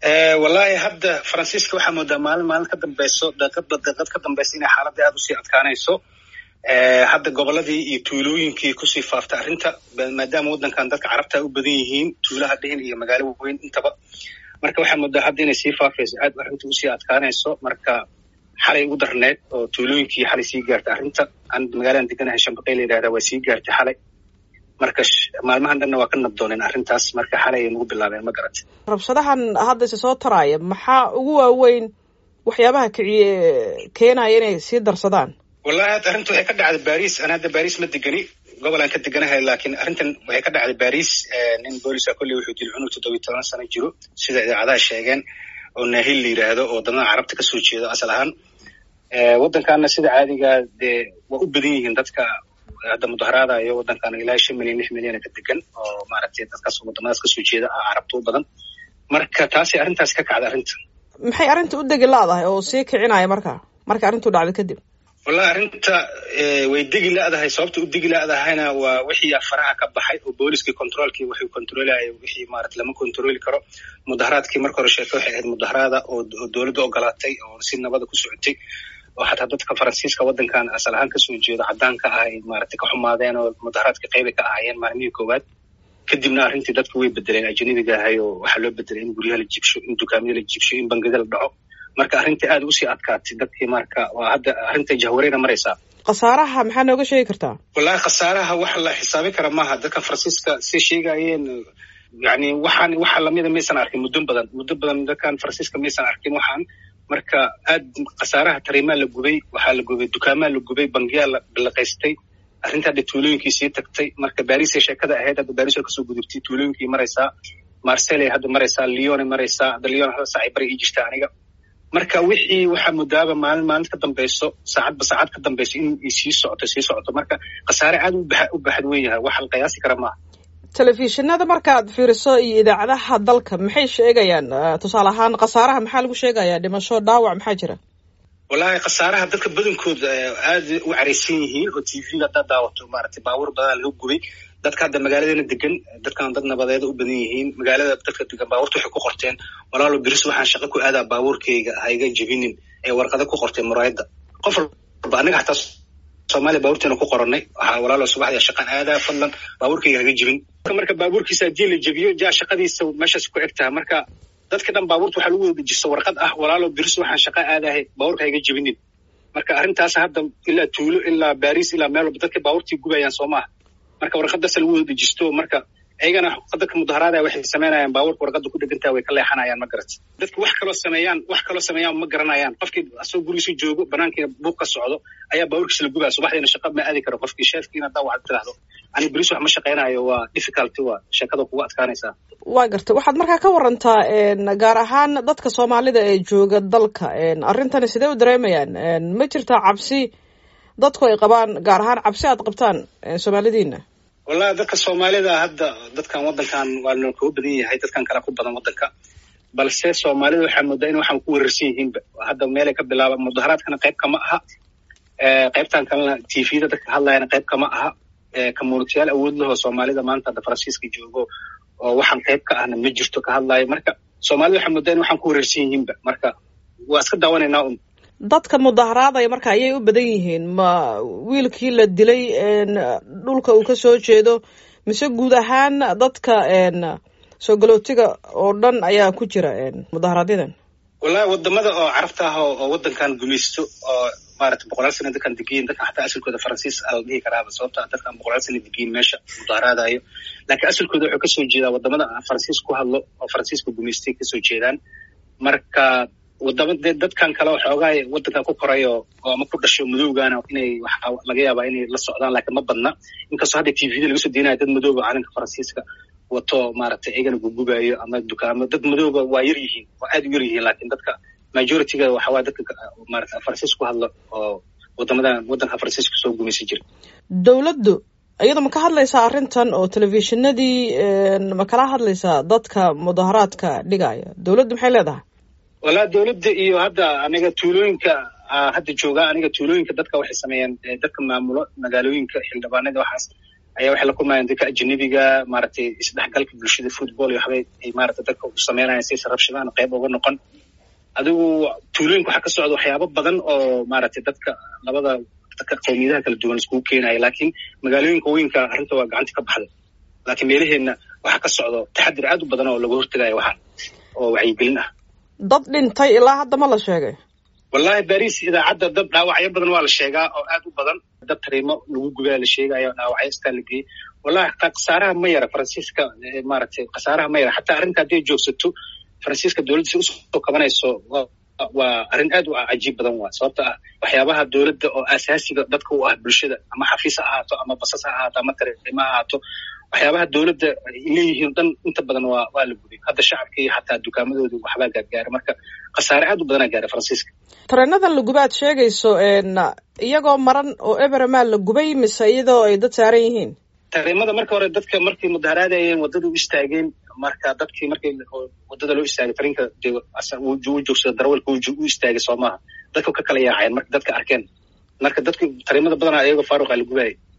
wallaahi hadda faransiiska waxaa moodaa maalin maalin ka dambeyso daqiadba daqiad ka dambeysa inay xaaladda aada usii adkaanayso hadda gobolladii iyo tuulooyinkii kusii faaftay arrinta maadaama waddankan dadka carabta u badan yihiin tuulaha dhihin iyo magaalo weyn intaba marka waxaa moodaa hadda inay sii faafayso aad arrinta usii adkaanayso marka xalay ugu darneed oo tuulooyinkii xalay sii gaartay arrinta an magaaladan deganahay shambaqey la yidhahda waa sii gaartay xalay marka maalmahan dhanna waa ka nabdooneen arrintaas marka xalay ay nagu bilaabeen ma garata rabshadahan hadda ise soo taraaya maxaa ugu waaweyn waxyaabaha kiciye keenaya inay sii darsadaan wallahi hadda arrinta waxay ka dhacday baris an hadda baris ma degani gobol aan ka deganahay laakiin arrintan waxay ka dhacday baris nin boolisa kolley wuxuu dil cunug toddobiyi toban sano jiro sida idaacadaha sheegeen oo naahil la yidhaahdo oo wadamada carabta kasoo jeedo asal ahaan waddankaana sida caadiga dee waa u badan yihiin dadka hadda mudaharaadayo waddankan ilaa shan milyan lix milyana ka degan oo maaragtay dadkaas wadamadaas kasoo jeeda ah carabta u badan marka taasay arrintaas ka kacda arrinta maxay arrinta u degi la-dahay oo sii kicinaya marka marka arrintu dhacday kadib wallahi arrinta way degi la-dahay sababta u degi la-dahayna waa wixii faraha ka baxay oo booliskii controolkii wuxuu controlaya wixii maarata lama controli karo mudaharaadkii marka hore sheeke waxay ahayd mudaharaada oo dowladda ogolaatay oo si nabada ku socotay oo xataa dadka faransiiska waddankan asal ahaan kasoo jeedo caddaanka ah ay maaragtay ka xumaadeen oo mudaharaadka qeybay ka ahaayeen maalmihii koowaad kadibna arrintii dadku way bedeleen ajanibiga ahay oo waxaa loo bedelay in guryaha la jibsho in dukaamada la jibsho in bangida la dhaco marka arrintii aada usii adkaatay dadkii marka waa hadda arrinta jahwareyna maraysaa khasaaraha maxaa nooga sheegi kartaa wallahi khasaaraha wax la xisaabin kara maaha dadka faransiiska si sheegayeen yani waxaan waxa lamida maysan arkin muddo badan muddo badan dadkan faransiiska maysan arkin waxaan marka aad khasaaraha tariimaa la gubay waxaa la gubay dukaamaa la gubay bangiyaa la bilaqaystay arrinta hadda tuulooyinkii sii tagtay marka barisay sheekada ahayd hadda baris oo kasoo gudubtay tuulooyinkii maraysaa marseley hadda maraysaa leone maraysaa hadda leon hada saacay bari ii jirta aniga marka wixii waxaa mudaaba maalin maalin ka dambeyso saacadba saacad ka dambeyso in ay sii socoto sii socoto marka khasaare aad u baxad wen yahay wax la qiyaasi kara maaha telefishinada markaad fiiriso iyo idaacadaha dalka maxay sheegayaan tusaale ahaan khasaaraha maxaa lagu sheegayaa dhimasho dhaawac maxaa jira wallahi khasaaraha dadka badankooda aad u caraysan yihiin oo t v-ga haddaad daawato maaragtay baabuur badan laga gubay dadka hadda magaaladeena degan dadkan dad nabadeeda u badan yihiin magaalada dadka degan baabuurta waxay ku qorteen walaalo biris waxaan shaqo ku aadaa baabuurkayga hayga jebinin ee warqada ku qorteen muraayadda qof walba anaga xataa soomaaliya baabuurteena ku qoranay waxaa walaalo subaxdii shaqan aadaa fadlan baabuurkayga haga jebin marka baabuurkiisa haddii la jebiyo jaa shaqadiisa meeshaas ku eg tahay marka dadka dhan baabuurta waxaa lagu wadajisto warqad ah walaalo biris waxaan shaqa aadahay baabuurka hayga jebinin marka arrintaas hadda ilaa tuulo ilaa baris ilaa meel walba dadka baabuurtii gubayaan soo maaha marka warqadaas lagu wada dejisto marka ayagana dadka mudaharaadaya waxay samaynayaan baabuurka warqada ku dhegantaha way ka leexanayaan ma garat dadka wax kaloo sameeyaan wax kaloo sameeyaan ma garanayaan qofkii asagoo gurigiisu joogo banaankiina buuq ka socdo ayaa baabuurkiisa la gubaya subaxdiina shaqa ma aadi karo qofkii sheefkiina haddaa waxaad tiraahdo ani beris wax ma shaqaynayo waa difficulty waa sheekada kugu adkaanaysaa waa garta waxaad markaa ka warantaa gaar ahaan dadka soomaalida ee jooga dalka arrintani sidee u dareemayaan ma jirtaa cabsi dadku ay qabaan gaar ahaan cabsi aad qabtaan soomaalidiina wallahi dadka soomaalida hadda dadkan waddankan waa noo kaga badan yahay dadkan kale ku badan waddanka balse soomaalida waxaa moodaa in waxaan ku weerarsan yihiinba hadda meelay ka bilaaba mudaharaadkana qayb kama aha qaybtan kalena t v-da dadka hadlayana qayb kama aha communitiyaal awood lahoo soomaalida maanta hadda faransiiska joogo oo waxaan qayb ka ahna ma jirto ka hadlaayo marka soomaalida waxaa moodaa in waxaan ku weerarsan yihiinba marka waa iska daawanaynaa un dadka mudaharaadaya marka ayay u badan yihiin ma wiilkii la dilay dhulka uu ka soo jeedo mise guud ahaan dadka soo galootiga oo dhan ayaa ku jira mudaharaadyadaan wallahi wadamada oo carabta ah oo waddankan gumaysto oo maarata boqolaal sana dadkan degiyin dadkan xataa asalkooda faransiis a la dhihi karaaba sababta dadkan boqolaal sana degiyin meesha mudaharaadayo laakiin asalkooda wuxuu kasoo jeedaa wadamada faransiis ku hadlo oo faransiiska gumaystay kasoo jeedaan marka wadama dee dadkan kale xoogaa waddankan ku korayo oo ama ku dhasho madowgaana inay waxa laga yaabaa inay la socdaan laakiin ma badna inkastoo hadda t v-da laga soo deynayo dad madooba calanka faransiiska wato maaragtay iyagana gugubayo ama dukaamo dad madooba waa yar yihiin waa aad u yar yihiin laakiin dadka majorityga waxa waaya dadka maarata faransiis ku hadla oo wadamadan waddanka faransiiska soo gumaysan jira dowladdu iyada ma ka hadlaysaa arrintan oo telefishinadii ma kala hadlaysaa dadka mudaharaadka dhigaya dowladdu maxay leedahay wallaa dowladda iyo hadda aniga tuulooyinka hadda joogaa aniga tuulooyinka dadka waxay sameeyeen dadka maamulo magaalooyinka xildhibaanada waxaas ayaa waxay la kulmayaan dadka ajanabiga maaragtay isdhexgalka bulshada football iyo waxbay ay maaragtay dadka u sameynayaan si rabshadaan qayb uga noqon adigu tuulooyinka waxaa ka socda waxyaabo badan oo maaragtay dadka labada dadka qowmiyadaha kala duwan iskugu keenaya laakiin magaalooyinka weynka arrinta waa gacanta ka baxday laakiin meelaheenna waxaa ka socdo taxadir aad u badan oo laga hortagayo waxaan oo wacyigelin ah dad dhintay ilaa hadda ma la sheegay wallahi baris idaacadda dad dhaawacyo badan waa la sheegaa oo aad u badan dad tariimo lagu gubaa la sheegayo dhaawacyo istaa la geeyey wallahi xataa khasaaraha ma yara faransiiska maaragtay khasaaraha ma yara xataa arrinta hadday joogsato faransiiska dowladda si usoo kabanayso waa arrin aad u cajiib badan waa sababta ah waxyaabaha dowladda oo asaasiga dadka u ah bulshada ama xafiis ha ahaato ama basas ha ahaato ama tariimo ha ahaato waxyaabaha dowladda ay leeyihiin dhan inta badan waa waa la gubay hadda shacabka iyo xataa dukaamadooda waxbaa gaargaaray marka khasaare aad u badanaa gaaray faransiiska tareenadan la gubay aad sheegayso iyagoo maran oo eberemaa la gubay mise iyadoo ay dad saaran yihiin tareemada marka hore dadka markay mudaharaadayeen waddada u istaageen marka dadkii markii waddada loo istaagay tarinka u joogsada darawalka u istaagay soo maaha dadka ka kala yaaceen marka dadka arkeen marka dadki tareemada badanaa iyagoo faaruqa la gubaayay